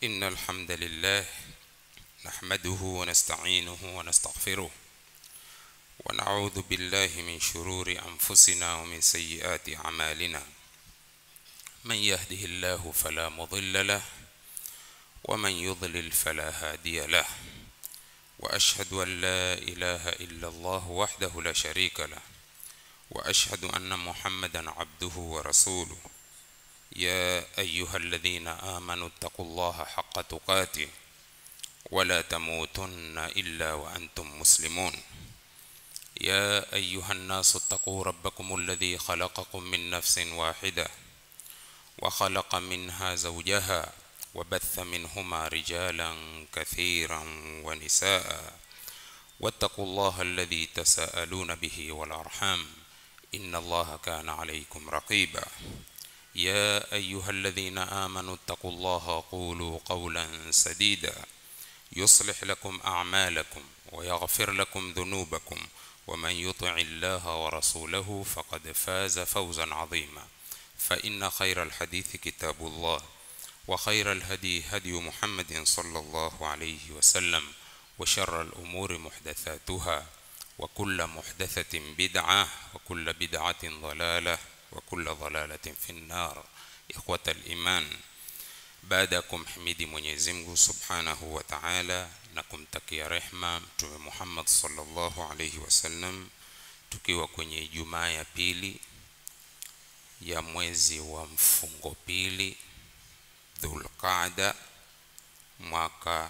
إن الحمد لله نحمده ونستعينه ونستغفره ونعوذ بالله من شرور أنفسنا ومن سيئات أعمالنا من يهده الله فلا مضل له ومن يضلل فلا هادي له وأشهد أن لا إله إلا الله وحده لا شريك له وأشهد أن محمدا عبده ورسوله يا أيها الذين آمنوا اتقوا الله حق تقاته ولا تموتن إلا وأنتم مسلمون يا أيها الناس اتقوا ربكم الذي خلقكم من نفس واحدة وخلق منها زوجها وبث منهما رجالا كثيرا ونساء واتقوا الله الذي تساءلون به والأرحام إن الله كان عليكم رقيبا يا أيها الذين آمنوا اتقوا الله قولوا قولا سديدا يصلح لكم أعمالكم ويغفر لكم ذنوبكم ومن يطع الله ورسوله فقد فاز فوزا عظيما فإن خير الحديث كتاب الله وخير الهدي هدي محمد صلى الله عليه وسلم وشر الأمور محدثاتها وكل محدثة بدعة وكل بدعة ضلالة وكل ضلالة في النار إخوة الإيمان baada ya kumhimidi Mwenyezi Mungu Subhanahu wa Ta'ala na kumtakia rehma Mtume Muhammad sallallahu alaihi wasallam, tukiwa kwenye Ijumaa ya pili ya mwezi wa mfungo pili Dhulqaada mwaka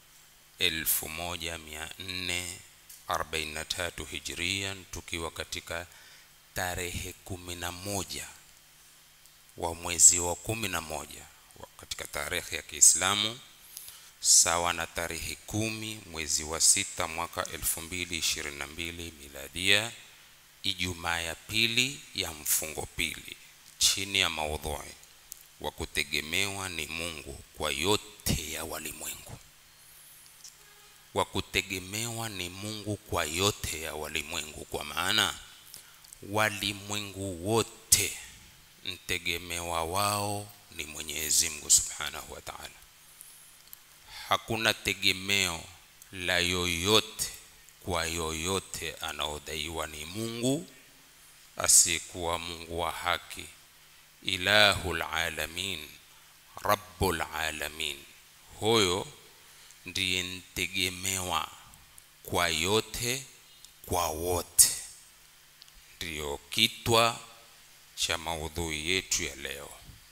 1443 Hijria, tukiwa katika tarehe kumi na moja wa mwezi wa kumi na moja katika tarehe ya Kiislamu sawa na tarehe kumi mwezi wa sita mwaka elfu mbili ishirini na mbili miladia, Ijumaa ya pili ya mfungo pili, chini ya maudhui wa kutegemewa ni Mungu kwa yote ya walimwengu. Wa kutegemewa ni Mungu kwa yote ya walimwengu, kwa maana walimwengu wote mtegemewa wao ni Mwenyezi Mungu Subhanahu wa Ta'ala. Hakuna tegemeo la yoyote kwa yoyote anaodaiwa ni Mungu asiyekuwa Mungu wa haki, ilahul alamin, rabbul alamin. Huyo ndiye mtegemewa kwa yote kwa wote, ndiyo kitwa cha maudhui yetu ya leo.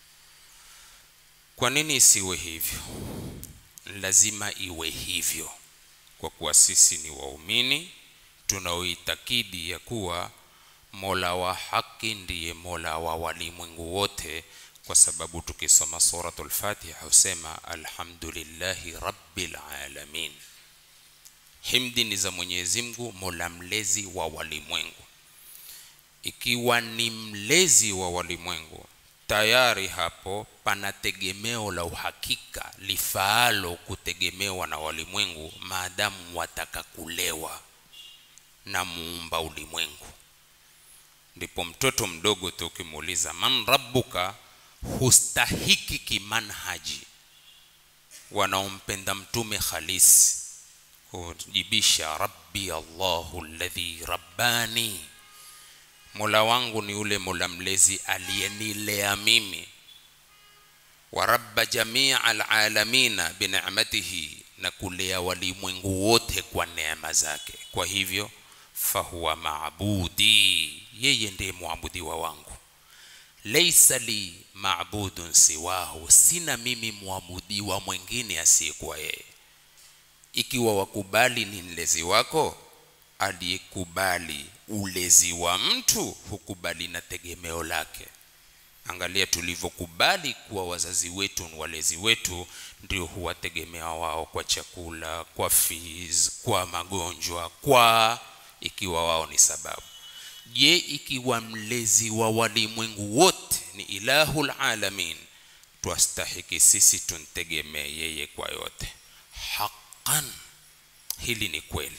Kwa nini isiwe hivyo? Lazima iwe hivyo, kwa kuwa sisi ni waumini tunaoitakidi ya kuwa Mola wa haki ndiye Mola wa walimwengu wote, kwa sababu tukisoma suratul Fatiha husema alhamdulillahi rabbil alamin, himdi ni za Mwenyezi Mungu Mola mlezi wa walimwengu. Ikiwa ni mlezi wa walimwengu tayari hapo pana tegemeo la uhakika lifaalo kutegemewa na walimwengu, maadamu wataka kulewa na muumba ulimwengu. Ndipo mtoto mdogo tu ukimuuliza man rabbuka, hustahiki kimanhaji wanaompenda mtume halisi kujibisha rabbi Allahu alladhi rabbani Mola wangu ni yule Mola mlezi aliyenilea mimi, wa rabba jamia alalamina binicmatihi, na kulea walimwengu wote kwa neema zake. Kwa hivyo fahuwa maabudi, yeye ndiye mwabudiwa wangu. Laisa li maabudun siwahu, sina mimi mwabudiwa mwingine asiyekuwa yeye. Ikiwa wakubali ni mlezi wako aliyekubali ulezi wa mtu hukubali na tegemeo lake. Angalia tulivyokubali kuwa wazazi wetu ni walezi wetu, ndio huwategemea wao kwa chakula, kwa fees, kwa magonjwa, kwa ikiwa wao ni sababu. Je, ikiwa mlezi wa walimwengu wote ni ilahul alamin, twastahiki sisi tuntegemee yeye kwa yote? Haqqan, hili ni kweli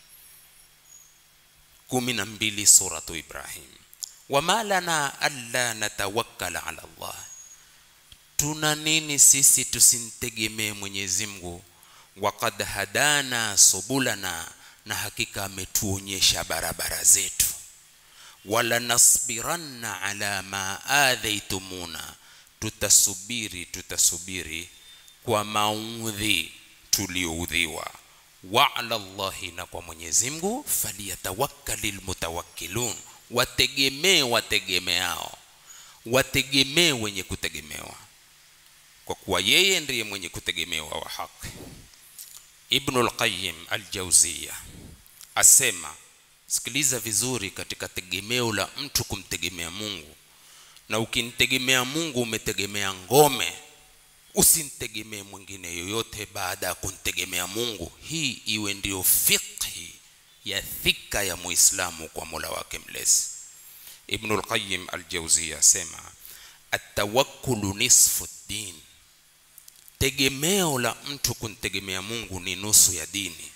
kumi na mbili suratu Ibrahim, wama lana alla natawakkala ala Allah, tuna nini sisi tusimtegemee mwenyezi mungu waqad hadana subulana na hakika ametuonyesha barabara zetu wala nasbiranna ala ma adhaitumuna tutasubiri tutasubiri kwa maudhi tulioudhiwa wa ala llahi na kwa mwenyezi mungu faliyatawakkali lmutawakkilun wategemee wategemeao wategemee wenye kutegemewa kwa kuwa yeye ndiye mwenye kutegemewa wa haki ibnu lqayim aljauziya asema sikiliza vizuri katika tegemeo la mtu kumtegemea mungu na ukimtegemea mungu umetegemea ngome usimtegemee mwingine yoyote baada ya kumtegemea mungu hii iwe ndiyo fiqhi ya thika ya muislamu kwa mola wake mlezi ibnu lqayim aljauzia asema atawakkulu nisfu ddin tegemeo la mtu kumtegemea mungu ni nusu ya dini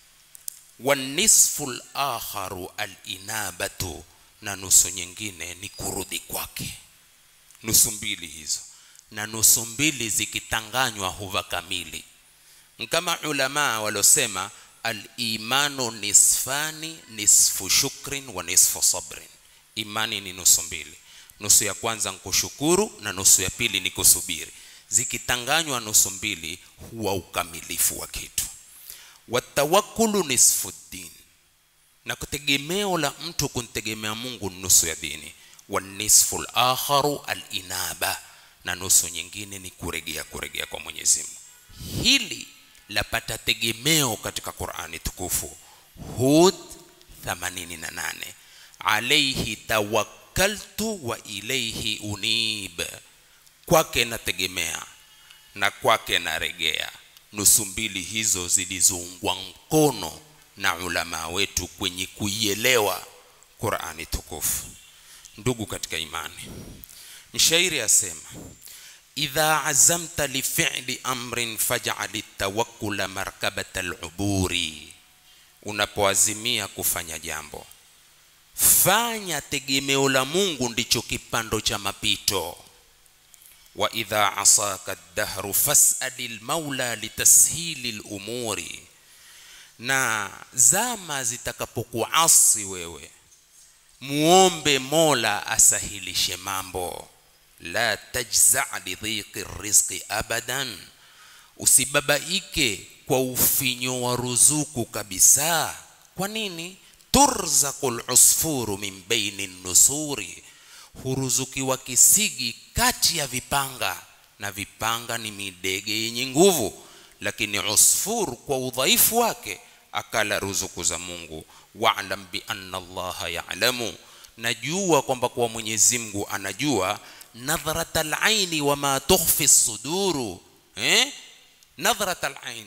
wanisfu lakharu alinabatu na nusu nyingine ni kurudi kwake nusu mbili hizo na nusu mbili zikitanganywa huva kamili kama ulamaa waliosema alimanu nisfani nisfu shukrin wa nisfu sabrin imani ni nusu mbili nusu ya kwanza nkushukuru na nusu ya pili ni kusubiri zikitanganywa nusu mbili huwa ukamilifu wa kitu watawakulu nisfu ddin na kutegemeo la mtu kumtegemea mungu nusu ya dini wanisfu lakharu alinaba na nusu nyingine ni kuregea kuregea kwa mwenyezi mungu hili lapata tegemeo katika qurani tukufu hud 88 alaihi tawakkaltu wa ilaihi unib kwake nategemea na kwake naregea nusu mbili hizo zilizoungwa mkono na ulama wetu kwenye kuielewa qurani tukufu ndugu katika imani mshairi asema idha azamta lifili amrin fajali tawakkula markabata luburi unapoazimia kufanya jambo fanya tegemeo la mungu ndicho kipando cha mapito wa idha asaka dahru fasali lmaula litashili lumuri na zama zitakapokuasi wewe muombe mola asahilishe mambo la tajza lidhiqi rizqi abadan usibabaike kwa ufinyo wa ruzuku kabisa kwa nini turzaqu lusfuru min baini nusuri huruzukiwa kisigi kati ya vipanga na vipanga ni midege yenye nguvu lakini usfur kwa udhaifu wake akala ruzuku za mungu walam bianna allaha yalamu najua kwamba kwa mwenyezi mungu anajua nadhrat alaini wama tukhfi suduru eh? nadhrat alain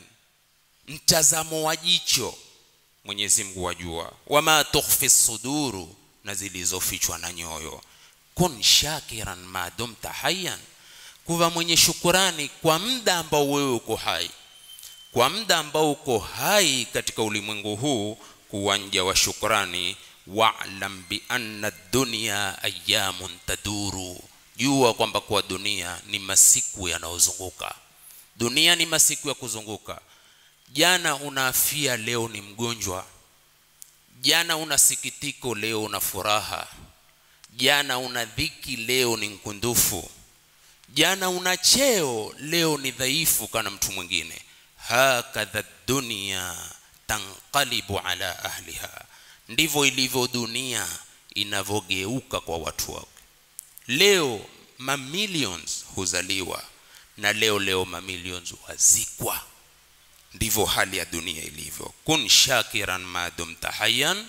mtazamo wa jicho mwenyezi mungu wajua wama tukhfi suduru na zilizofichwa na nyoyo kun shakiran ma dumta hayan kuwa mwenye shukurani kwa muda ambao wewe uko hai kwa muda ambao uko hai katika ulimwengu huu kuwanja wa shukrani walam bianna dunya ayamun taduru jua kwamba kwa dunia ni masiku yanayozunguka dunia ni masiku ya kuzunguka jana unaafia leo ni mgonjwa jana una sikitiko leo una furaha jana una dhiki leo ni mkundufu jana una cheo leo ni dhaifu kana mtu mwingine hakadha dunia tanqalibu ala ahliha ndivyo ilivyo dunia inavyogeuka kwa watu wake leo mamillions huzaliwa na leo leo mamillions wazikwa ndivyo hali ya dunia ilivyo kun shakiran ma dumta hayyan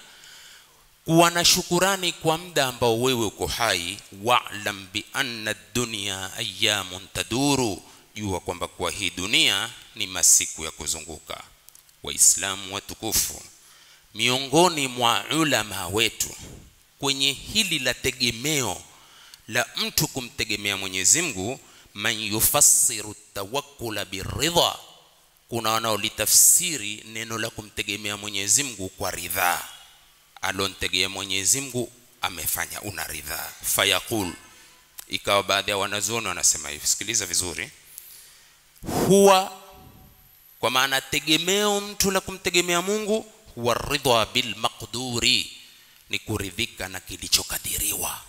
kuwa na shukurani kwa muda ambao wewe uko hai walam bi anna dunya ayamun taduru jua kwamba kwa hii dunia ni masiku ya kuzunguka waislamu watukufu miongoni mwa ulama wetu kwenye hili la tegemeo la mtu kumtegemea mwenyezi mungu man yufassiru tawakkula biridha kuna wanaolitafsiri neno la kumtegemea mwenyezi mungu kwa ridhaa alontegea mwenyezi mungu amefanya una ridhaa fayaqul ikawa baadhi ya wanazuoni wanasema hivi sikiliza vizuri huwa kwa maana tegemeo mtu la kumtegemea mungu huwa ridha bilmaqduri ni kuridhika na kilichokadiriwa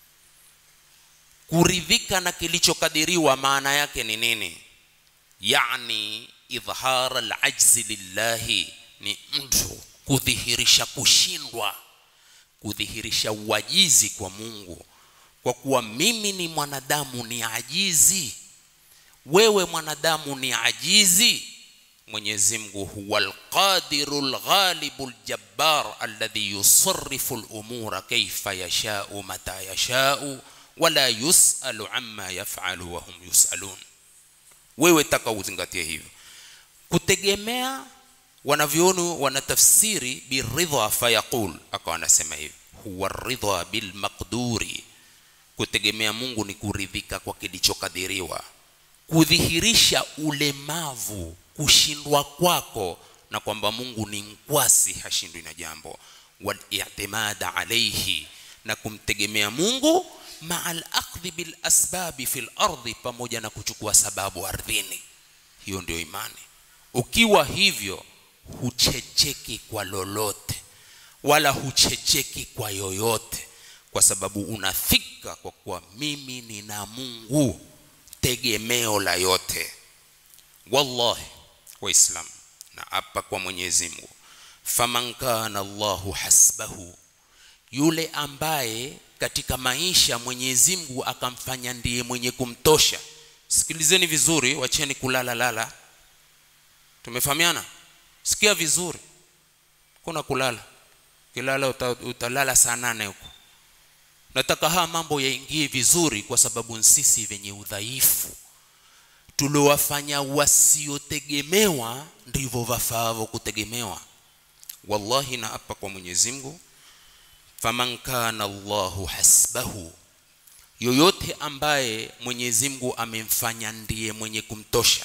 kuridhika na kilichokadiriwa maana yake ni nini yani idhhar alajzi lillahi ni mtu kudhihirisha kushindwa kudhihirisha uajizi kwa mungu kwa kuwa mimi ni mwanadamu ni ajizi wewe mwanadamu ni ajizi mwenyezi mungu huwa alqadiru lghalibu ljabbar alladhi yusarifu lumura kaifa yashau mata yashau wala yusalu amma yafalu wahum yusalun wewe taka uzingatie hivyo kutegemea wanavyoni wanatafsiri biridha fayaqul akawa anasema hivi huwa ridha bilmaqduri kutegemea mungu ni kuridhika kwa kilichokadiriwa kudhihirisha ulemavu kushindwa kwako na kwamba mungu ni mkwasi hashindwi na jambo walitimada alaihi na kumtegemea mungu maa lakhdhi bilasbabi fi lardhi pamoja na kuchukua sababu ardhini hiyo ndio imani ukiwa hivyo huchecheki kwa lolote wala huchecheki kwa yoyote kwa sababu unafika kwa kuwa mimi nina mungu tegemeo la yote wallahi waislam na hapa kwa mwenyezi mungu faman kana allahu hasbahu yule ambaye katika maisha mwenyezi mungu akamfanya ndiye mwenye kumtosha sikilizeni vizuri wacheni kulala lala tumefahamiana sikia vizuri kuna kulala kilala uta, utalala saa nane huko nataka haya mambo yaingie vizuri kwa sababu sisi venye udhaifu tuliowafanya wasiotegemewa ndivyo vafaavo kutegemewa wallahi na hapa kwa mwenyezi mungu faman kana allahu hasbahu yoyote ambaye mwenyezi mungu amemfanya ndiye mwenye kumtosha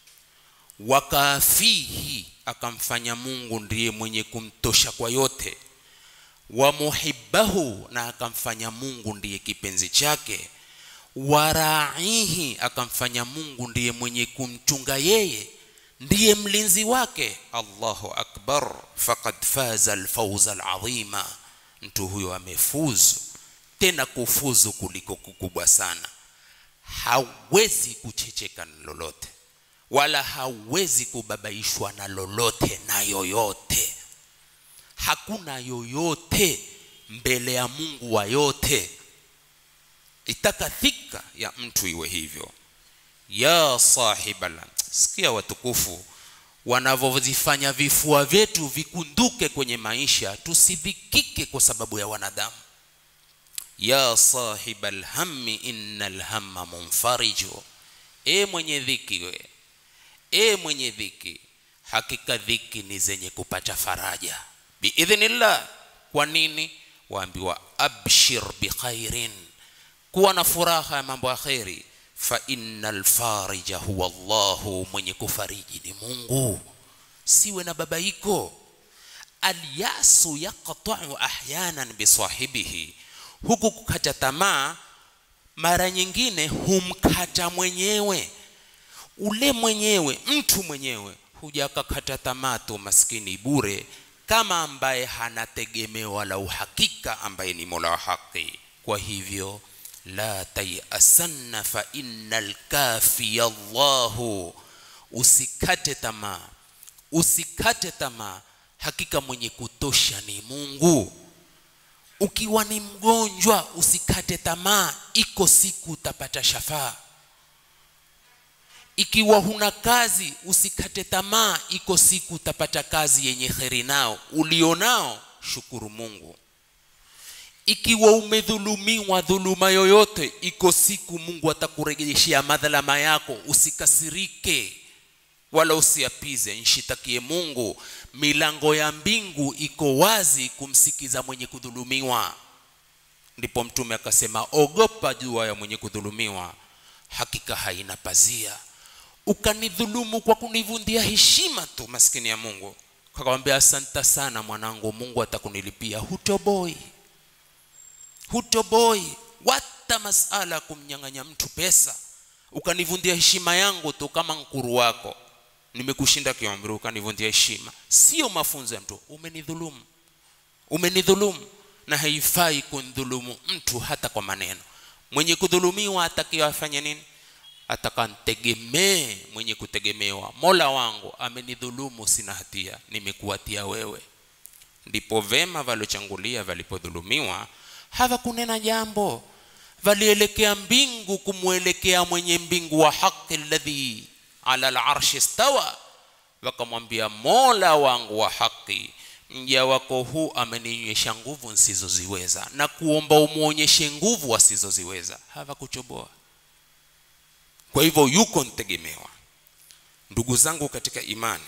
wakafihi akamfanya mungu ndiye mwenye kumtosha kwa yote wa muhibbahu na akamfanya mungu ndiye kipenzi chake waraihi akamfanya mungu ndiye mwenye kumchunga yeye ndiye mlinzi wake allahu akbar faqad faza alfauza alazima mtu huyo amefuzu tena kufuzu kuliko kukubwa sana hawezi kuchecheka na lolote wala hawezi kubabaishwa na lolote na yoyote hakuna yoyote mbele ya mungu wa yote itaka thika ya mtu iwe hivyo ya sahibala sikia watukufu wanavyozifanya vifua vyetu vikunduke kwenye maisha tusidhikike kwa sababu ya wanadamu ya sahiba lhammi inna lhamma munfariju e mwenye dhiki we e mwenye dhiki hakika dhiki ni zenye kupata faraja biidhnillah kwa nini waambiwa abshir bikhairin kuwa na furaha ya mambo ya kheri fa inna lfarija huwa llahu mwenye kufariji ni mungu siwe na babaiko alyasu yaqtau ahyanan bisahibihi huku kukata tamaa mara nyingine humkata mwenyewe ule mwenyewe mtu mwenyewe huja akakata tamaa tu maskini bure kama ambaye hana tegemeo la uhakika ambaye ni mola wa haki kwa hivyo la tayasanna fa inna lkafiya llahu usikate tamaa usikate tamaa hakika mwenye kutosha ni mungu ukiwa ni mgonjwa usikate tamaa iko siku utapata shafaa ikiwa huna kazi usikate tamaa iko siku utapata kazi yenye kheri nao ulionao shukuru mungu ikiwa umedhulumiwa dhuluma yoyote iko siku mungu atakurejeshea madhalama yako usikasirike wala usiapize nshitakie mungu milango ya mbingu iko wazi kumsikiza mwenye kudhulumiwa ndipo mtume akasema ogopa jua ya mwenye kudhulumiwa hakika haina pazia ukanidhulumu kwa kunivundia heshima tu maskini ya mungu kakwambia asanta sana mwanangu mungu atakunilipia hutoboi hutoboi what hata masala kumnyang'anya mtu pesa ukanivundia heshima yangu tu kama nkuru wako nimekushinda kiumri ukanivundia heshima sio mafunzo ya mtu umenidhulumu umenidhulumu na haifai kundhulumu mtu hata kwa maneno mwenye kudhulumiwa atakiwa afanye nini atakantegemee mwenye kutegemewa mola wangu amenidhulumu sina hatia nimekuatia wewe ndipo vema valochangulia valipodhulumiwa hawakunena jambo valielekea mbingu kumwelekea mwenye mbingu wa haki alladhi ala larshi stawa wakamwambia mola wangu wa haki mja wako huu amenionyesha nguvu nsizoziweza na kuomba umwonyeshe nguvu asizoziweza hawakuchoboa kwa hivyo yuko ntegemewa ndugu zangu katika imani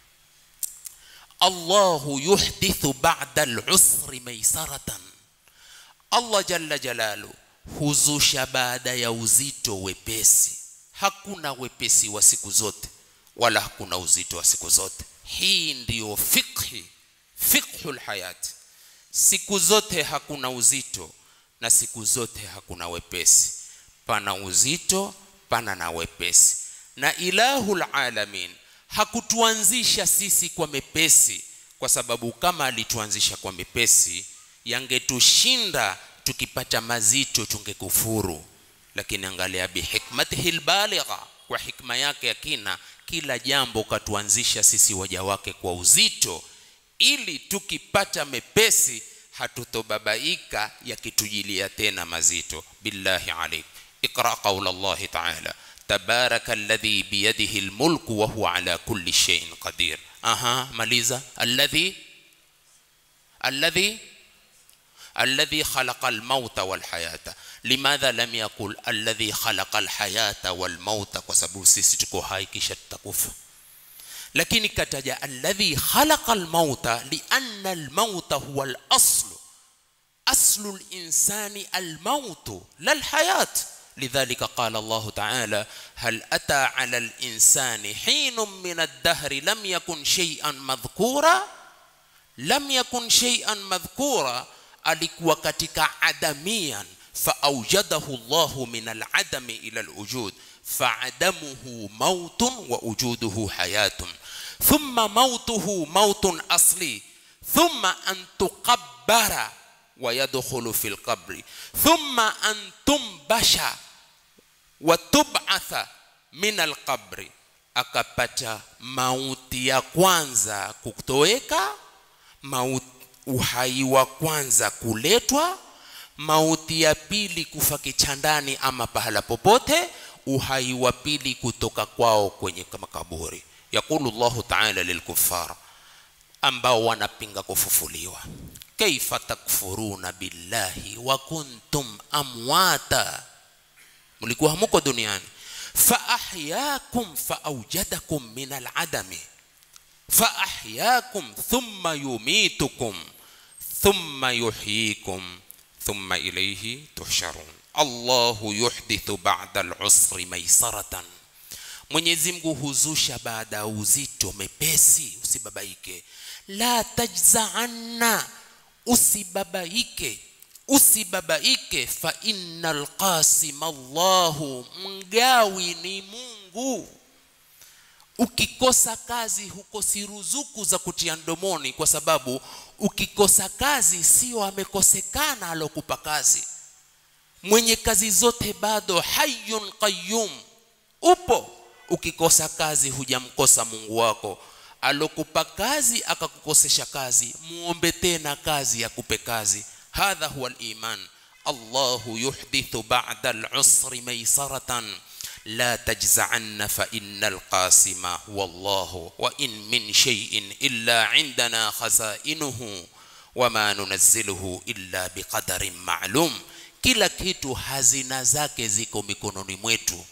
allahu yuhdithu ba'da al-usri maisaratan allah jalla jalalu huzusha baada ya uzito wepesi hakuna wepesi wa siku zote wala hakuna uzito wa siku zote hii ndiyo fikhi fiqhul hayati siku zote hakuna uzito na siku zote hakuna wepesi pana uzito pana na wepesi na ilahul alamin hakutuanzisha sisi kwa mepesi kwa sababu kama alituanzisha kwa mepesi yangetushinda tukipata mazito tungekufuru lakini angalia bihikmatihi lbaligha kwa hikma yake ya kina kila jambo katuanzisha sisi waja wake kwa uzito ili tukipata mepesi hatutobabaika yakitujilia tena mazito billahi alaik اقرا قول الله تعالى تبارك الذي بيده الملك وهو على كل شيء قدير اها ماليزا الذي الذي الذي خلق الموت والحياه لماذا لم يقل الذي خلق الحياه والموت وسبب sisi tuko hai kisha tutakufa lakini kataja alladhi khalaqa almauta lianna almauta huwa alaslu aslu linsani almautu lalhayat لذلك قال الله تعالى هل أتى على الإنسان حين من الدهر لم يكن شيئا مذكورا لم يكن شيئا مذكورا alikuwa katika adamian faaujadahu llahu min aladami ila alwujud faadamuhu mautun wa ujuduhu hayatun thumma mautuhu mautun asli thumma an tuqabbara ويدخل في القبر ثم أن تنبش وتبعث من القبر akapata mauti ya kwanza kutoweka mauti uhai wa kwanza kuletwa mauti ya pili kufa kichandani ama pahala popote uhai wa pili kutoka kwao kwenye makaburi yaqulu llahu taala lilkufar ambao wanapinga kufufuliwa kaifa takfuruna billahi wa kuntum amwata mlikuwa hamuko duniani faahyakum faaujadakum min aladami faahyakum thumma yumitukum thumma yuhyikum thumma ilayhi tuhsharun allahu yuhdithu ba'da al-usri maisaratan mwenyezi mungu huzusha baada ya uzito mepesi usibabaike la tajza'anna usibabaike usibabaike fa innal qasima Allahu mgawi ni Mungu ukikosa kazi hukosi ruzuku za kutia mdomoni kwa sababu ukikosa kazi sio amekosekana alokupa kazi mwenye kazi zote bado hayyun qayyum upo ukikosa kazi hujamkosa Mungu wako alokupa kazi akakukosesha kazi muombe tena kazi akupe kazi hadha huwa al-iman Allahu yuhdithu ba'da al-usri maysaratan la tajza'anna fa innal qasima huwa Allah wa in min shay'in illa 'indana khaza'inuhu wama nunazziluhu illa biqadarin ma'lum kila kitu hazina zake ziko mikononi mwetu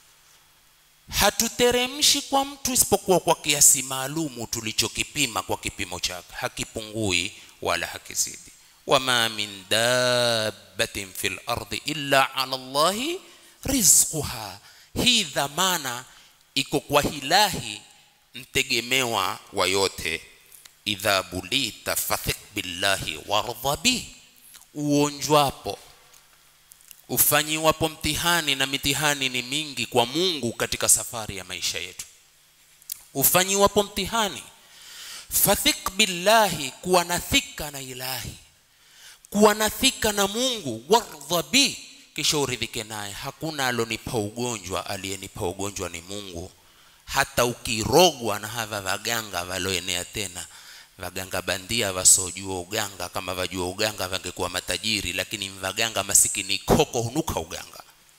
hatuteremshi kwa mtu isipokuwa kwa kiasi maalumu tulichokipima kwa kipimo chake hakipungui wala hakizidi wama min dabbatin fil ardi illa ala Allahi rizquha hii dhamana iko kwa hilahi mtegemewa wa yote idha bulita fathik billahi wardha bi uonjwapo ufanyiwapo mtihani na mitihani ni mingi kwa mungu katika safari ya maisha yetu ufanyiwapo mtihani fathik billahi kuwa na thika na ilahi kuwa na thika na mungu wardha bi kisha uridhike naye hakuna alonipa ugonjwa aliyenipa ugonjwa ni mungu hata ukirogwa na hava vaganga valoenea tena vaganga bandia vasojua uganga kama vajua uganga vangekuwa matajiri lakini mvaganga masikini koko hunuka uganga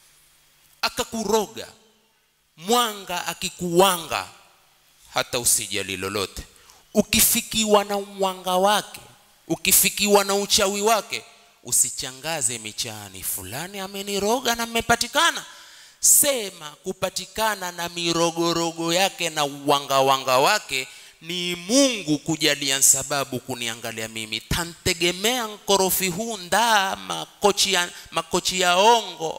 akakuroga mwanga akikuwanga hata usijali lolote ukifikiwa na mwanga wake ukifikiwa na uchawi wake usichangaze michani fulani ameniroga na mmepatikana sema kupatikana na mirogorogo yake na uwangawanga wake ni mungu kujalia sababu kuniangalia mimi tantegemea nkorofi huu ndaa makochi ya, makochi ya ongo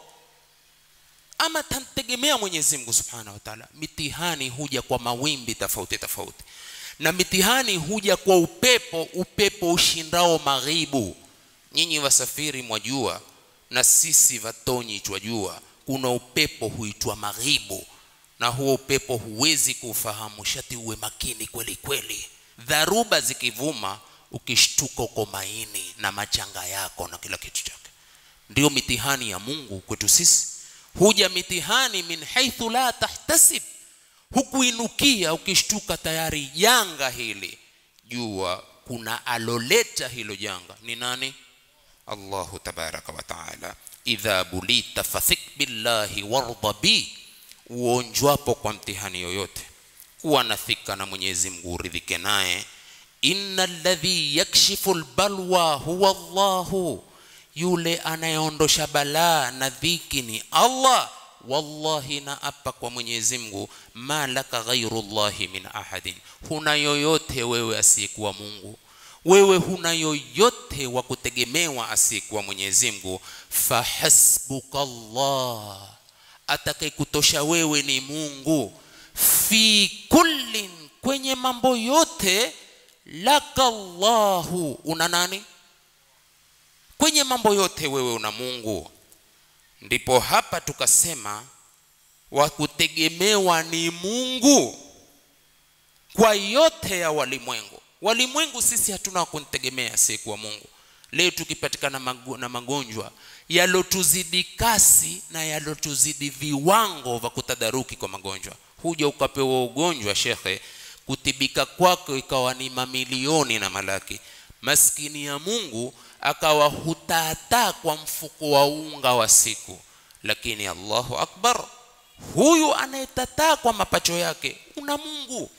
ama tantegemea mwenyezi mungu subhanahu wa taala mitihani huja kwa mawimbi tofauti tofauti na mitihani huja kwa upepo upepo ushindao maghibu nyinyi wasafiri mwajua na sisi vatonyi twajua kuna upepo huitwa maghibu na huo upepo huwezi kuufahamu shati uwe makini kweli kweli dharuba zikivuma ukishtuka uko maini na machanga yako na kila kitu chake ndio mitihani ya mungu kwetu sisi huja mitihani min haithu la tahtasib hukuinukia ukishtuka tayari janga hili jua kuna aloleta hilo janga ni nani allahu tabaraka wa taala idha bulita fathik billahi wardha bi uonjwapo kwa mtihani yoyote kuwa na thika na mwenyezi mungu uridhike naye inna alladhi yakshifu lbalwa huwa llahu yule anayeondosha balaa na dhiki ni allah wallahi na apa kwa mwenyezi mungu ma laka ghairu llahi min ahadin huna yoyote wewe asiyekuwa mungu wewe huna yoyote wa kutegemewa asiyekuwa mwenyezi mungu fahasbuka llah atakayekutosha wewe ni mungu fi kullin kwenye mambo yote laka llahu una nani kwenye mambo yote wewe una mungu ndipo hapa tukasema wa kutegemewa ni mungu kwa yote ya walimwengu walimwengu sisi hatuna kuntegemea asiyekuwa mungu leo tukipatikana mago, na magonjwa yalotuzidi kasi na yalotuzidi viwango vya kutadaruki kwa magonjwa huja ukapewa ugonjwa shekhe kutibika kwako ikawa ni mamilioni na malaki maskini ya mungu akawa hutaataa kwa mfuko wa unga wa siku lakini allahu akbar huyu anayetataa kwa mapacho yake una mungu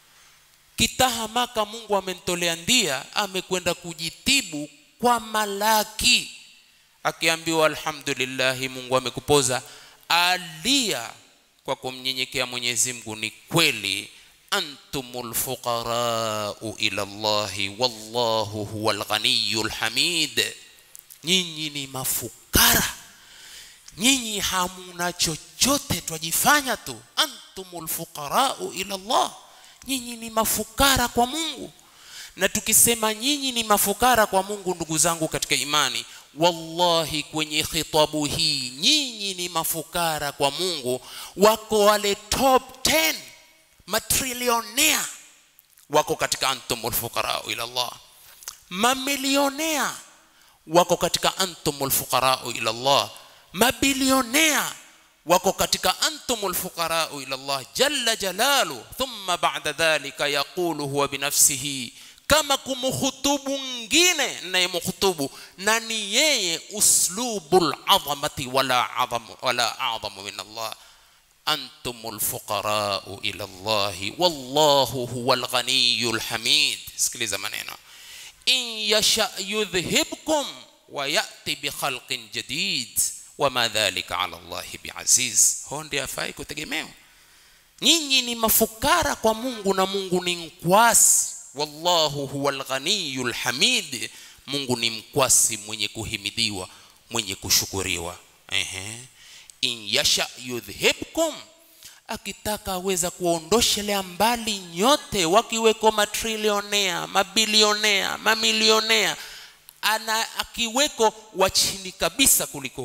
kitahamaka mungu amemtolea ndia amekwenda kujitibu kwa malaki akiambiwa alhamdulillahi mungu amekupoza alia kwa kumnyenyekea mwenyezi mungu ni kweli antumul fuqarau ila llahi wallahu huwa lghaniyu lhamid nyinyi ni mafukara nyinyi hamuna chochote twajifanya tu antumul fuqarau ila llah nyinyi ni mafukara kwa mungu na tukisema nyinyi ni mafukara kwa mungu ndugu zangu katika imani wallahi kwenye khitabu hii nyinyi ni mafukara kwa mungu wako wale top 10 matrilionea wako katika antumul fuqarau ila Allah mamilionea wako katika antumul fuqarau ila Allah mabilionea wako katika antumul fuqarau ila Allah jalla jalalu thumma ba'da dhalika yaqulu huwa binafsihi kama kumhutubu mwingine nayemhutubu na ni yeye uslubul azamati wala azam wala azamu min Allah antum lfuqarau ila llahi wallahu huwa lghaniyu lhamid sikiliza maneno in yasha yudhhibkum wa yati bikhalqin jadid wama dhalika ala llahi biaziz ho ndi afai kutegemewa nyinyi ni mafukara kwa mungu na mungu ni mkwasi wallahu huwa lghaniyu lhamid mungu ni mkwasi mwenye kuhimidiwa mwenye kushukuriwa Ehe in yasha yudhhibkum akitaka aweza kuondoshelea mbali nyote wakiweko matrilionea mabilionea mamilionea ana akiweko wa chini kabisa kuliko huo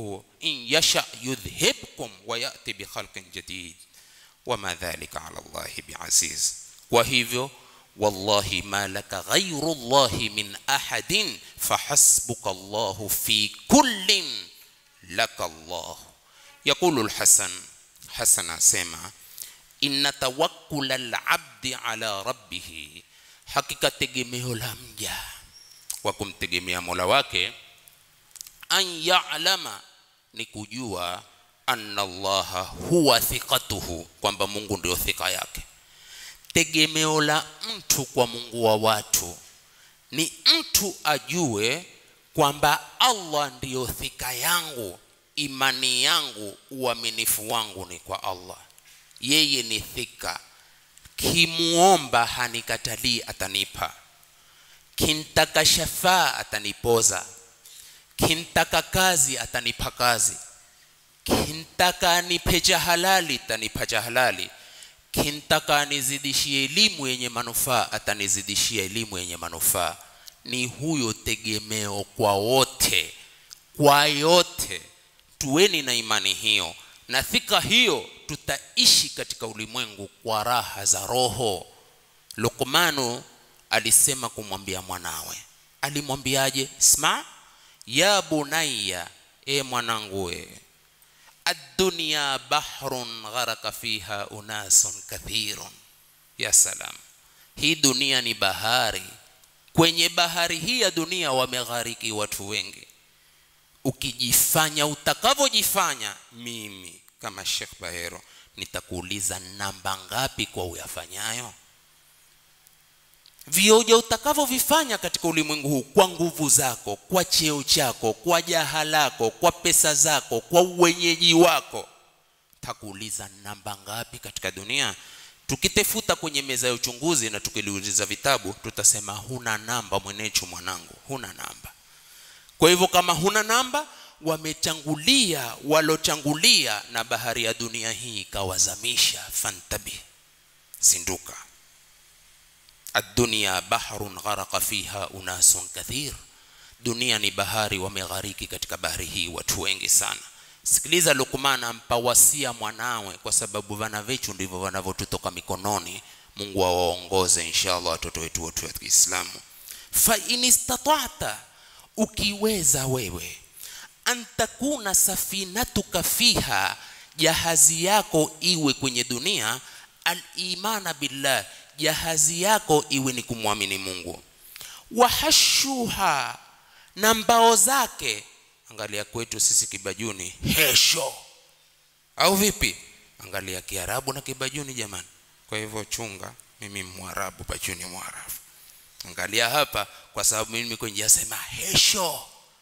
in yasha yudhhibkum wa yati bikhalqin jadid wama dhalika ala llahi biaziz kwa hivyo wallahi ma laka ghairu llahi min ahadin fahasbuka llahu fi kullin laka llah yaqulu lhasan hasan asema inna tawakkula labdi ala rabbihi hakika tegemeo la mja kwa kumtegemea mola wake an yalama ni kujua anna allaha huwa thiqatuhu kwamba mungu ndio thika yake tegemeo la mtu kwa mungu wa watu ni mtu ajue kwamba allah ndiyo thika yangu imani yangu uaminifu wangu ni kwa allah yeye ni thika kimuomba hanikatalii atanipa kintaka shafaa atanipoza kintaka kazi atanipa kazi kintaka nipe cha halali atanipa cha halali kintaka anizidishie elimu yenye manufaa atanizidishia elimu yenye manufaa ni huyo tegemeo kwa wote kwa yote tuweni na imani hiyo na thika hiyo tutaishi katika ulimwengu kwa raha za roho lukmanu alisema kumwambia mwanawe alimwambiaje sma ya bunayya e mwanangu we addunya bahrun gharaka fiha unasun kathirun ya salam hii dunia ni bahari kwenye bahari hii ya dunia wameghariki watu wengi ukijifanya utakavyojifanya mimi kama Sheikh Bahero nitakuuliza namba ngapi kwa uyafanyayo vioja utakavyovifanya katika ulimwengu huu kwa nguvu zako kwa cheo chako kwa jaha lako kwa pesa zako kwa uwenyeji wako takuuliza namba ngapi katika dunia tukitefuta kwenye meza ya uchunguzi na tukiliuliza vitabu tutasema huna namba mwenechu mwanangu huna namba kwa hivyo kama huna namba wamechangulia walochangulia na bahari ya dunia hii ikawazamisha fantabi zinduka الدنيا بحر غرق فيها أناس كثير dunia ni bahari wameghariki katika bahari hii watu wengi sana sikiliza lukman ampa wasia mwanawe kwa sababu vana vechu ndivyo vanavyotutoka mikononi mungu awaongoze inshallah watoto wetu wote wa kiislamu fa in istata'ta ukiweza wewe an takuna safinatuka fiha jahazi yako iwe kwenye dunia al-imana billah jahazi yako iwe ni kumwamini Mungu wahashuha na mbao zake angalia kwetu sisi kibajuni hesho au vipi angalia kiarabu na kibajuni jamani kwa hivyo chunga mimi mwarabu bajuni mwarabu angalia hapa kwa sababu mimi kwenye yasema hesho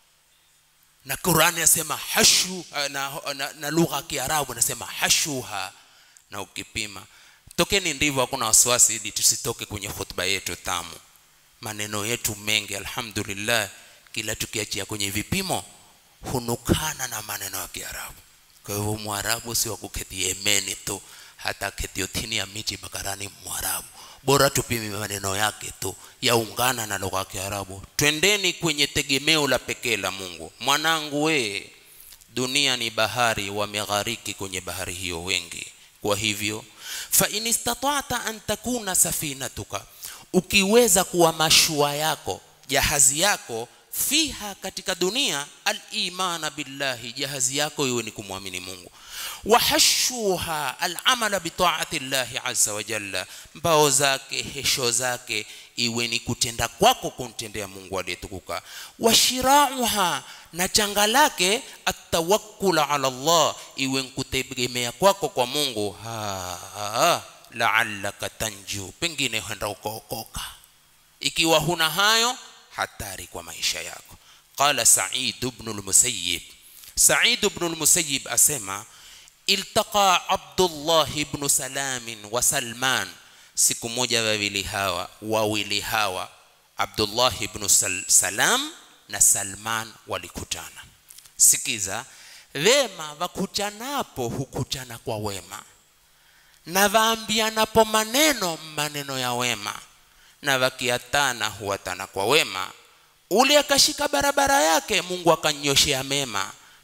na Qurani yasema hashu na, na, na lugha ya Kiarabu nasema hashuha na ukipima tokeni ndivyo hakuna wasiwasi ili tusitoke kwenye hotuba yetu tamu maneno yetu mengi alhamdulillah kila tukiachia kwenye vipimo hunukana na maneno ya Kiarabu kwa hivyo mwarabu si wa kuketi Yemeni tu hata keti otini ya miti bakarani mwarabu bora tupime maneno yake tu yaungana na lugha ya Kiarabu twendeni kwenye tegemeo la pekee la Mungu mwanangu we dunia ni bahari wameghariki kwenye bahari hiyo wengi kwa hivyo fa in istata'ta an takuna safinatuka ukiweza kuwa mashua yako jahazi yako fiha katika dunia al-imana billahi jahazi yako iwe ni kumwamini Mungu wahashuha al-amala bi ta'ati llahi azza wa jalla mbao zake hesho zake iwe ni kutenda kwako kumtendea Mungu aliyetukuka washirauha na changa lake atawakkul ala Allah iwe nkutegemea kwako kwa Mungu ha, ha la'allaka tanju pengine huenda ukaokoka ikiwa huna hayo hatari kwa maisha yako qala Sa'id ibn al-Musayyib Sa'id ibn al-Musayyib asema iltaqa Abdullah ibn Salam wa Salman siku moja wawili hawa wawili hawa Abdullah ibn Sal Salam na Salman walikutana sikiza wema wakutanapo hukutana kwa wema na vaambianapo maneno maneno ya wema na wakiatana huatana kwa wema ule akashika barabara yake Mungu akanyoshea mema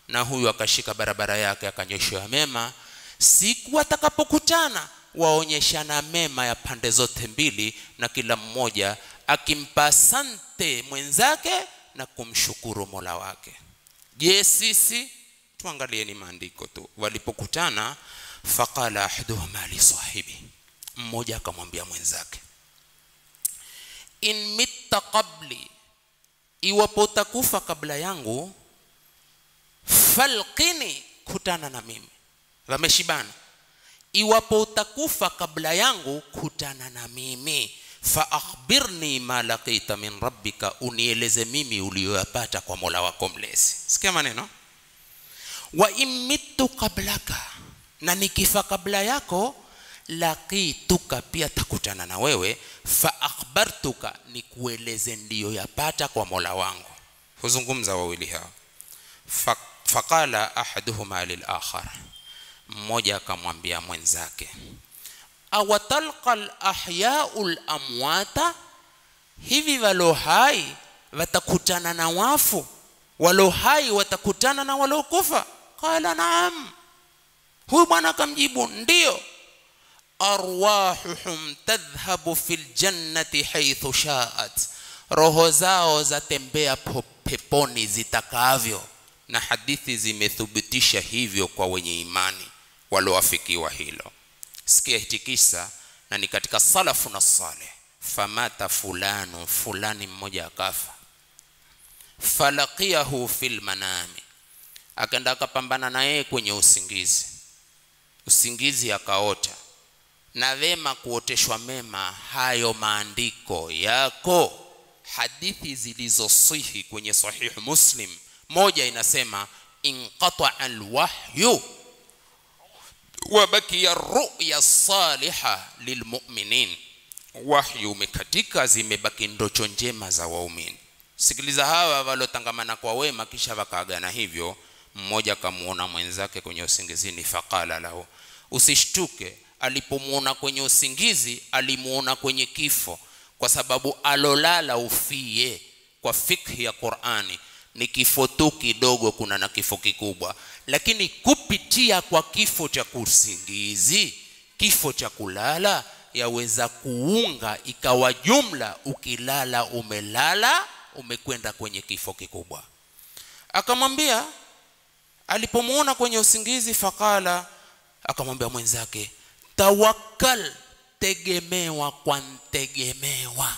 na huyu akashika barabara yake akanyoshewa mema siku watakapokutana waonyeshana mema ya pande zote mbili na kila mmoja akimpa sante mwenzake na kumshukuru mola wake je sisi tuangalieni maandiko tu walipokutana faqala ahaduhuma li sahibi mmoja akamwambia mwenzake in mitta qabli iwapo utakufa kabla yangu falqini kutana na mimi wameshibana iwapo utakufa kabla yangu kutana na mimi fa akhbirni ma laqita min rabbika unieleze mimi uliyoyapata kwa mola wako mlezi sikia maneno wa in mittu qablaka na nikifa kabla yako laqituka pia takutana na wewe fa akhbartuka nikueleze ndiyo yapata kwa mola wangu huzungumza wawili hao Fa- faqala ahaduhuma lilakhar mmoja akamwambia mwenzake awatalqa lahyau lamwata hivi walo hai watakutana na wafu walo hai watakutana na waliokufa qala naam huyu bwana akamjibu ndiyo arwahuhum tadhhabu fi ljannati haithu shaat roho zao zatembea po- peponi zitakavyo na hadithi zimethibitisha hivyo kwa wenye imani walioafikiwa hilo sikia hiki kisa na ni katika salafu na saleh famata fulanu fulani mmoja akafa falaqiyahu fil manami akaenda akapambana na yeye kwenye usingizi usingizi akaota na vema kuoteshwa mema hayo maandiko yako hadithi zilizosihi kwenye sahihu muslim moja inasema inqataa alwahyu wabakia ruya saliha lilmuminin wahyu umekatika zimebaki ndocho njema za waumini sikiliza hawa waliotangamana kwa wema kisha wakaagana hivyo mmoja akamuona mwenzake kwenye usingizini faqala lahu usishtuke alipomwona kwenye usingizi alimuona kwenye kifo kwa sababu alolala ufie kwa fikhi ya qurani ni kifo tu kidogo kuna na kifo kikubwa lakini kupitia kwa kifo cha kusingizi kifo cha kulala yaweza kuunga ikawa jumla ukilala umelala umekwenda kwenye kifo kikubwa akamwambia alipomuona kwenye usingizi faqala akamwambia mwenzake tawakkal tegemewa kwa ntegemewa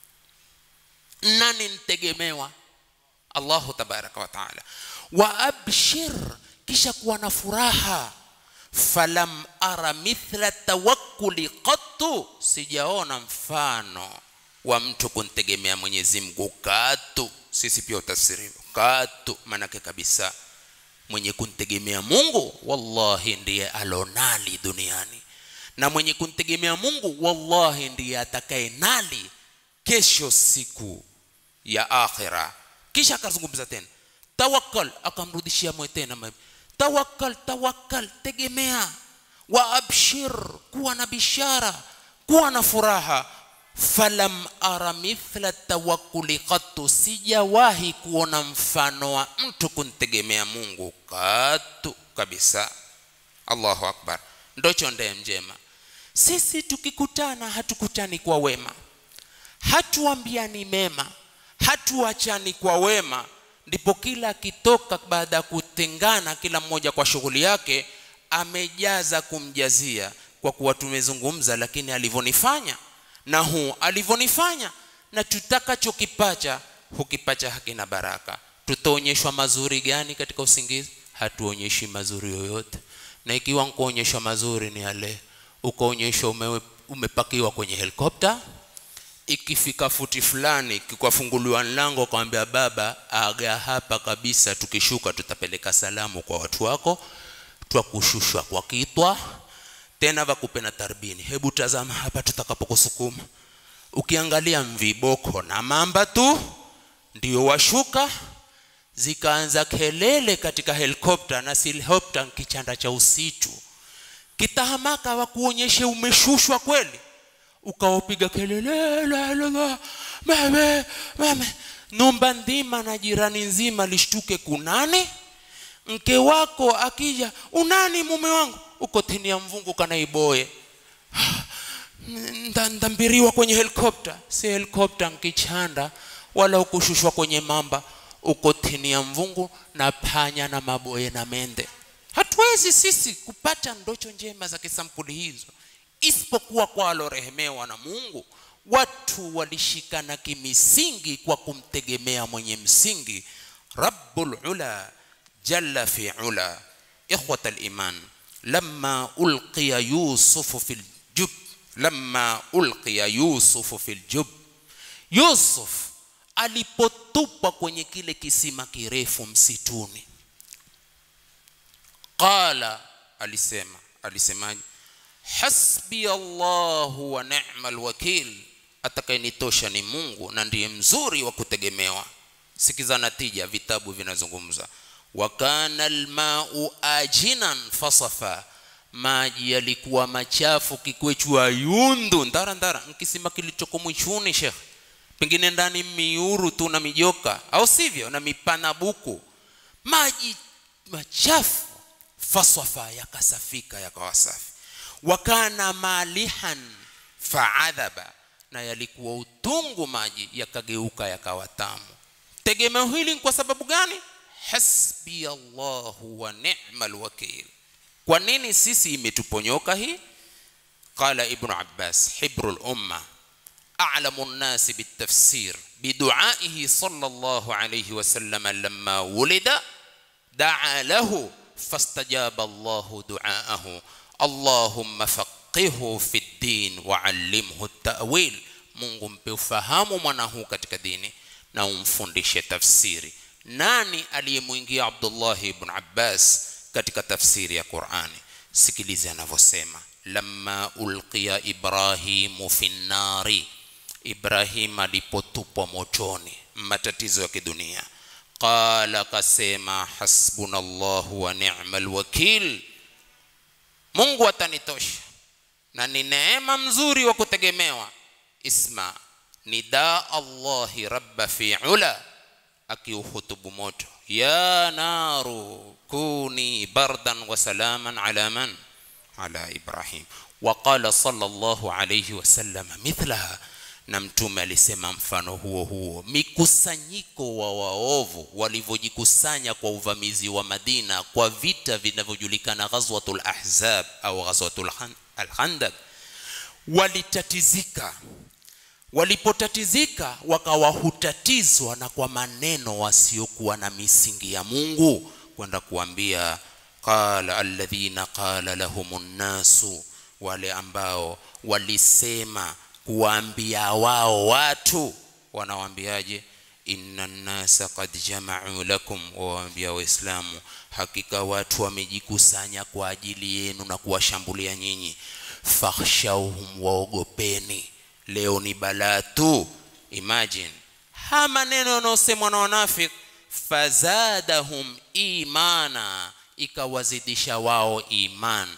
nani ntegemewa allahu tabaraka wa taala wa abshir kisha kuwa na furaha falam ara mithla tawakkuli qattu sijaona mfano wa mtu kuntegemea mwenyezi mungu katu sisi pia utafsiri katu manake kabisa mwenye kuntegemea mungu wallahi ndiye alonali duniani na mwenye kuntegemea mungu wallahi ndiye atakaye nali kesho siku ya akhira kisha akazungumza tena tawakkal akamrudishia mwe tena ma- tawakkal tawakkal tegemea wa abshir kuwa na bishara kuwa na furaha falam ara mithla tawakkuli qattu sijawahi kuona mfano wa mtu kuntegemea mungu katu kabisa allahu akbar ndocho ndee njema sisi tukikutana hatukutani kwa wema hatuambiani mema hatuachani kwa wema ndipo kila akitoka baada ya kutengana kila mmoja kwa shughuli yake amejaza kumjazia kwa kuwa tumezungumza lakini alivyonifanya na huu alivyonifanya na tutakachokipata hukipacha hakina baraka tutaonyeshwa mazuri gani katika usingizi hatuonyeshi mazuri yoyote na ikiwa nkuonyeshwa mazuri ni yale ukaonyeshwa ume, umepakiwa kwenye helikopta ikifika futi fulani kikwafunguliwa mlango kwambia baba aga hapa kabisa tukishuka tutapeleka salamu kwa watu wako twakushushwa kwa kitwa tena vakupe na tarbini hebu tazama hapa tutakapokusukuma ukiangalia mviboko na mamba tu ndio washuka zikaanza kelele katika helikopta na si helikopta kichanda cha usitu kitahamaka wakuonyeshe umeshushwa kweli ukaopiga kelele la, la, la, mame, mame. numba nzima na jirani nzima lishtuke kunani mke wako akija unani mume wangu uko tini ya mvungu kanaiboye Nda- ndambiriwa kwenye helikopta si helikopta nkichanda wala ukushushwa kwenye mamba uko tini ya mvungu na panya na maboye na mende hatuwezi sisi kupata ndocho njema za kisampuli hizo isipokuwa kwa walorehemewa na mungu watu walishikana kimisingi kwa kumtegemea mwenye msingi rabbul ula jalla fi ula ikhwat aliman lama ulqiya yusufu fi ljub lama ulqiya yusufu fi ljub yusuf alipotupwa kwenye kile kisima kirefu msituni qala alisema alisemaje hasbi allahu wa ni'mal wakil atakayenitosha ni mungu na ndiye mzuri wa kutegemewa sikiza natija vitabu vinazungumza wa kana almau ajinan fasafa maji yalikuwa machafu kikwechua yundu ndara ndara nkisima kilichoko mwichuni shekh pengine ndani miuru tu na mijoka au sivyo na mipanabuku maji machafu faswafa yakasafika yakawa safi wakana malihan faadhaba na yalikuwa utungu maji yakageuka yakawa tamu tegemeo hili ni kwa sababu gani hasbi allahu wa ni'mal wakil kwa nini sisi imetuponyoka hii qala ibnu abbas hibru lumma أعلم الناس بالتفسير بدعائه صلى الله عليه وسلم لما ولد دعا له فاستجاب الله دعاءه اللهم فقهه في الدين وعلمه التأويل mungu mpe ufahamu mwana huu katika dini na umfundishe tafsiri nani aliyemwingia abdullahi ibn abbas katika tafsiri ya qurani sikilize anavyosema lamma ulqiya ibrahimu fi nnari ibrahim alipotupwa motoni matatizo ya kidunia qala kasema hasbuna llahu wa ni'mal wakil mungu atanitosha na ni neema mzuri wa kutegemewa isma nida allahi rabba fi ula akiuhutubu moto ya naru kuni bardan wa salaman ala man ala ibrahim waqala sallallahu alayhi wasallam mithlaha na mtume alisema mfano huo huo mikusanyiko wa waovu walivyojikusanya kwa uvamizi wa madina kwa vita vinavyojulikana ghazwatul ahzab au ghazwatul alkhandak walitatizika walipotatizika wakawa hutatizwa na kwa maneno wasiokuwa na misingi ya mungu kwenda kuambia qala alladhina qala lahum nnasu wale ambao walisema kuwaambia wao watu wanawaambiaje inna nnasa qad jamau lakum wawaambia waislamu hakika watu wamejikusanya kwa ajili yenu na kuwashambulia nyinyi fakhshauhum waogopeni leo ni balaa tu imagine ha maneno yanayosemwa na wanafik fazadahum imana ikawazidisha wao iman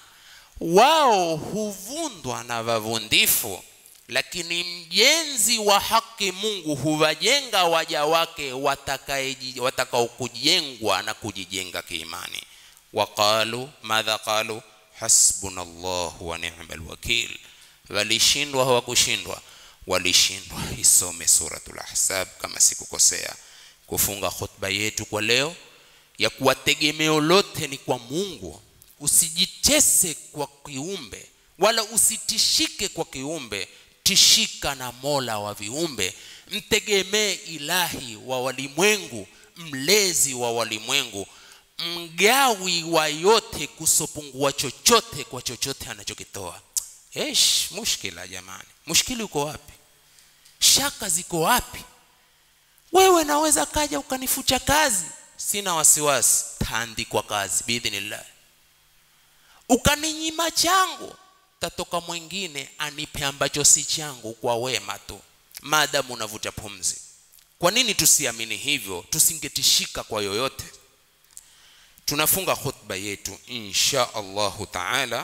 wao huvundwa na wavundifu lakini mjenzi wa haki mungu huwajenga waja wake watakao kujengwa na kujijenga kiimani waqalu madha qalu hasbuna llahu wa ni'ma lwakil walishindwa hawakushindwa walishindwa isome suratul ahzab kama sikukosea kufunga khutba yetu kwa leo ya kuwa tegemeo lote ni kwa mungu usijitese kwa kiumbe wala usitishike kwa kiumbe tishika na mola wa viumbe mtegemee ilahi wa walimwengu mlezi wa walimwengu mgawi wa yote kusopungua chochote kwa chochote anachokitoa esh mushkila jamani mushkili uko wapi shaka ziko wapi wewe naweza kaja ukanifucha kazi sina wasiwasi taandikwa kazi biidhnillah ukaninyima changu tatoka mwingine anipe ambacho si changu kwa wema tu maadamu unavuta pumzi kwa nini tusiamini hivyo tusingetishika kwa yoyote tunafunga khutba yetu insha allahu taala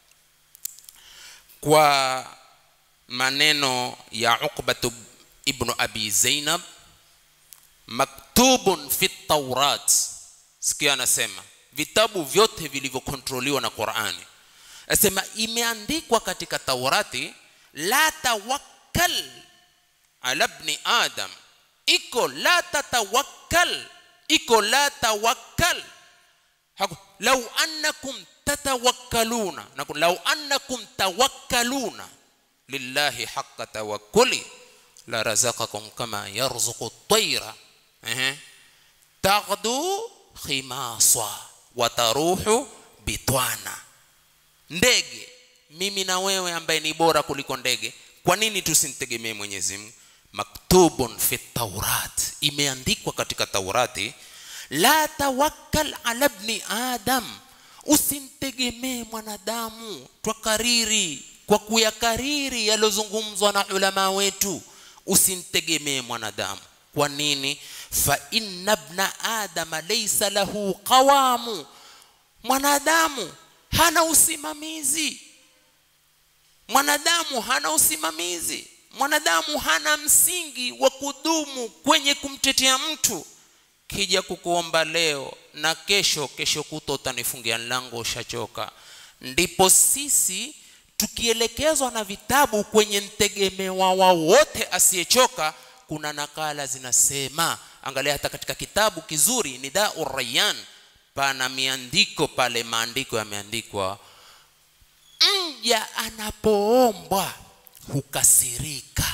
kwa maneno ya uqbatu ibnu abi zainab maktubun fi taurat sikia anasema vitabu vyote vilivyokontroliwa na qurani asema imeandikwa katika taurati la tawakkal ala bni adam iko la tatawakkal iko la tawakkal Haku- lau annakum tatawakkaluna na lau annakum tawakkaluna lillahi haqqa tawakkuli la razaqakum kama yarzuqu at-tayra ehe taghdu khimasa wa taruhu bitwana ndege mimi na wewe ambaye ni bora kuliko ndege kwa nini tusimtegemee mwenyezi mungu maktubun fi taurat imeandikwa katika taurati la tawakkal ala bni adam usimtegemee mwanadamu twakariri kwa kuyakariri yaliyozungumzwa na ulama wetu usimtegemee mwanadamu kwa nini fa inna bna adama laysa lahu qawamu mwanadamu hana usimamizi mwanadamu hana usimamizi mwanadamu hana msingi wa kudumu kwenye kumtetea mtu kija kukuomba leo na kesho kesho kuto utanifungia mlango ushachoka ndipo sisi tukielekezwa na vitabu kwenye mtegemewa wa wote asiyechoka kuna nakala zinasema angalia hata katika kitabu kizuri nidau rayan pana miandiko pale maandiko yameandikwa mja anapoombwa hukasirika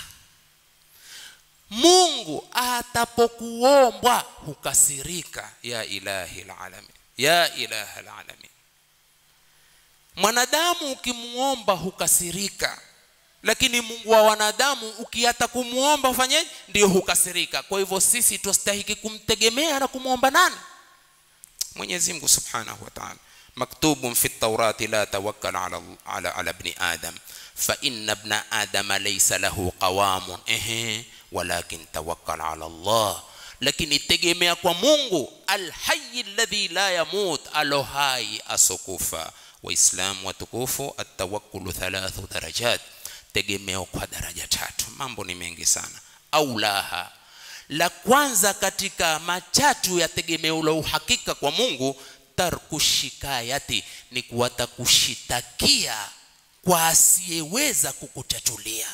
mungu atapokuombwa hukasirika ya ilahi lalamin ya ilaha lalamin mwanadamu ukimuomba hukasirika lakini mungu wa wanadamu ukiata kumwomba ufanyeje ndio hukasirika kwa hivyo sisi twastahiki kumtegemea na kumwomba nani mwenyezi mungu subhanahu wa taala maktubun fi taurati la tawakkal ala, ala, ala bni adam fa inna bna adama laysa lahu qawamun ehe walakin tawakkal ala allah lakini tegemea kwa mungu alhayi alladhi la yamut alo hai asokufa waislamu watukufu atawakulu thalathu darajat tegemeo kwa daraja tatu mambo ni mengi sana au laha la kwanza katika machatu ya tegemeo la uhakika kwa mungu tarku shikayati ni kuwata kushitakia kwa asiyeweza kukutatulia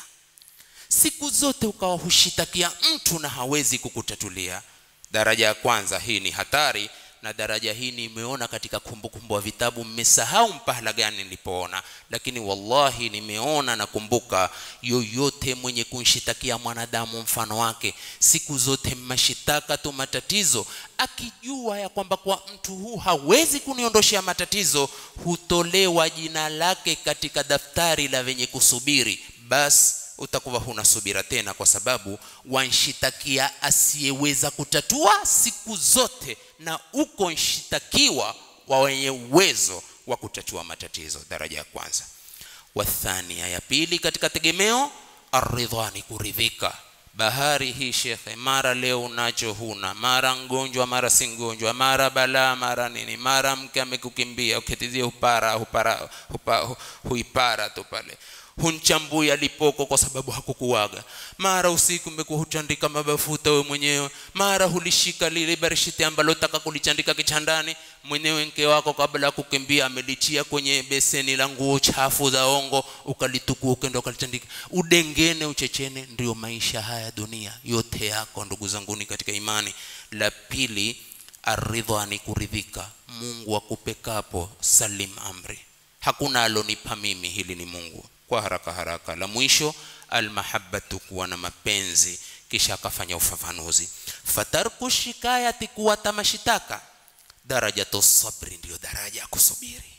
siku zote ukawa hushitakia mtu na hawezi kukutatulia daraja ya kwanza hii ni hatari na daraja hii nimeona katika kumbukumbu wa vitabu mmesahau mpahala gani nilipoona lakini wallahi nimeona nakumbuka yoyote mwenye kunshitakia mwanadamu mfano wake siku zote mashitaka tu matatizo akijua ya kwamba kwa mtu huu hawezi kuniondoshea matatizo hutolewa jina lake katika daftari la venye kusubiri basi utakuwa huna subira tena kwa sababu wanshitakia asiyeweza kutatua siku zote na uko nshitakiwa wa wenye uwezo wa kutatua matatizo daraja ya kwanza wathania ya pili katika tegemeo aridha ni kuridhika bahari hii shekhe mara leo unacho huna mara mgonjwa mara si mgonjwa mara balaa mara nini mara mke amekukimbia ukitizie upara hupara, hupa, huipara tu pale hunchambui alipoko kwa sababu hakukuwaga mara usiku umekuwa hutandika mabafuta we mwenyewe mara hulishika lile barishiti ambalo taka kulichandika kichandani mwenyewe mke wako kabla ya kukimbia amelichia kwenye beseni la nguo chafu za ongo ukalitukua ukenda ukalitandika udengene uchechene ndio maisha haya dunia yote yako ndugu zanguni katika imani la pili aridha ni kuridhika mungu akupekapo salim amri hakuna alonipa mimi hili ni mungu kwa haraka haraka la mwisho almahabbatu kuwa na mapenzi kisha akafanya ufafanuzi fatarku shikayati kuwata mashitaka darajatu sabri ndiyo daraja ya kusubiri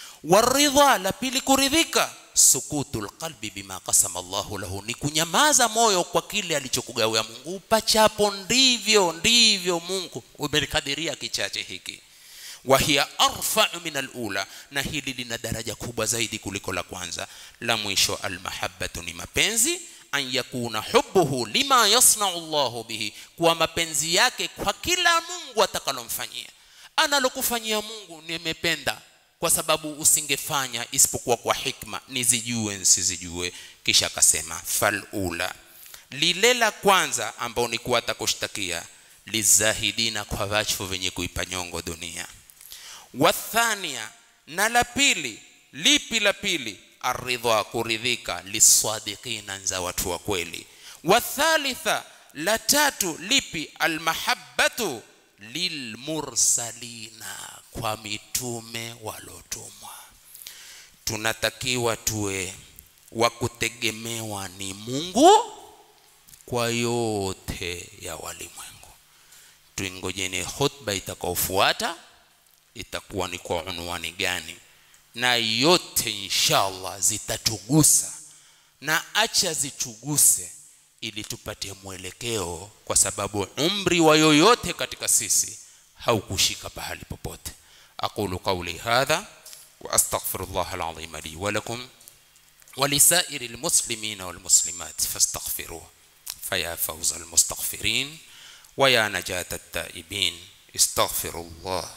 waridha la pili kuridhika sukutu lqalbi bima kasama llahu lahu ni kunyamaza moyo kwa kile alichokugawia mungu upachapo ndivyo ndivyo mungu umelikadiria kichache hiki wahiya arfau min alula na hili lina daraja kubwa zaidi kuliko la kwanza la mwisho almahabatu ni mapenzi an yakuna hubuhu lima yasnau llahu bihi kuwa mapenzi yake kwa kila mungu atakalomfanyia analokufanyia mungu nimependa kwa sababu usingefanya isipokuwa kwa hikma nizijue nsizijue kisha akasema falula lile la kwanza ambao ni kuwa atakushtakia lizahidina kwa vachu venye kuipa nyongo dunia wathania na la pili lipi la pili aridha kuridhika liswadikina za watu wa kweli wathalitha la tatu lipi almahabbatu lilmursalina kwa mitume walotumwa tunatakiwa tuwe wa kutegemewa ni mungu kwa yote ya walimwengu tuingojeni khutba itakaofuata itakuwa ni kwa unwani gani na yote inshallah zitatugusa na acha zituguse ili tupate mwelekeo kwa sababu umri wa yoyote katika sisi haukushika pahali popote aqulu qawli hadha wa astaghfirullah alazim li wa lakum ولسائر المسلمين والمسلمات فاستغفروه فيا فوز المستغفرين ويا نجاة التائبين استغفروا الله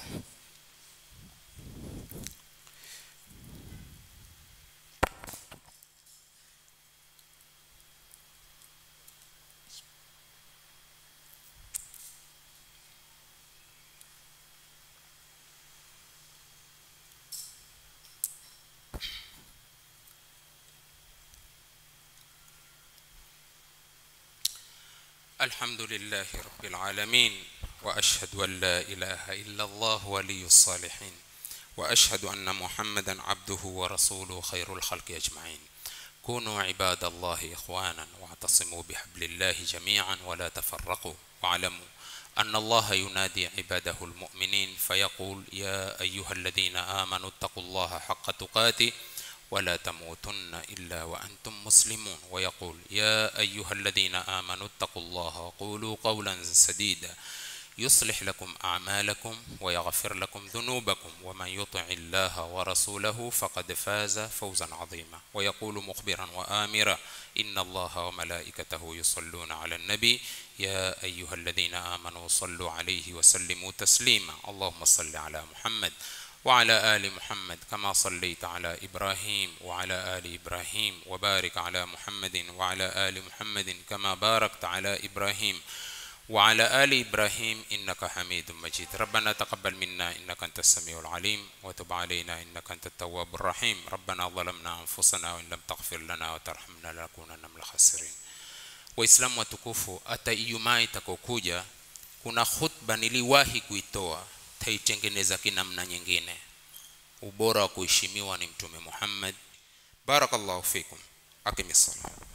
الحمد لله رب العالمين واشهد ان لا اله الا الله ولي الصالحين واشهد ان محمدا عبده ورسوله خير الخلق اجمعين كونوا عباد الله اخوانا واعتصموا بحبل الله جميعا ولا تفرقوا واعلموا ان الله ينادي عباده المؤمنين فيقول يا ايها الذين امنوا اتقوا الله حق تقاته ولا تموتن الا وانتم مسلمون ويقول يا ايها الذين امنوا اتقوا الله وقولوا قولا سديدا يصلح لكم اعمالكم ويغفر لكم ذنوبكم ومن يطع الله ورسوله فقد فاز فوزا عظيما ويقول مخبرا وامرا ان الله وملائكته يصلون على النبي يا ايها الذين امنوا صلوا عليه وسلموا تسليما اللهم صل على محمد وعلى آل محمد كما صليت على إبراهيم وعلى آل إبراهيم وبارك على محمد وعلى آل محمد كما باركت على إبراهيم وعلى آل إبراهيم إنك حميد مجيد ربنا تقبل منا إنك أنت السميع العليم وتب علينا إنك أنت التواب الرحيم ربنا ظلمنا أنفسنا وإن لم تغفر لنا وترحمنا لنكونن من الخاسرين waislamu watukufu hata ijumaa itakokuja kuna khutba niliwahi kuitoa taitengeneza kinamna nyingine ubora wa kuheshimiwa ni mtume muhammad barakallahu fikum akimissalam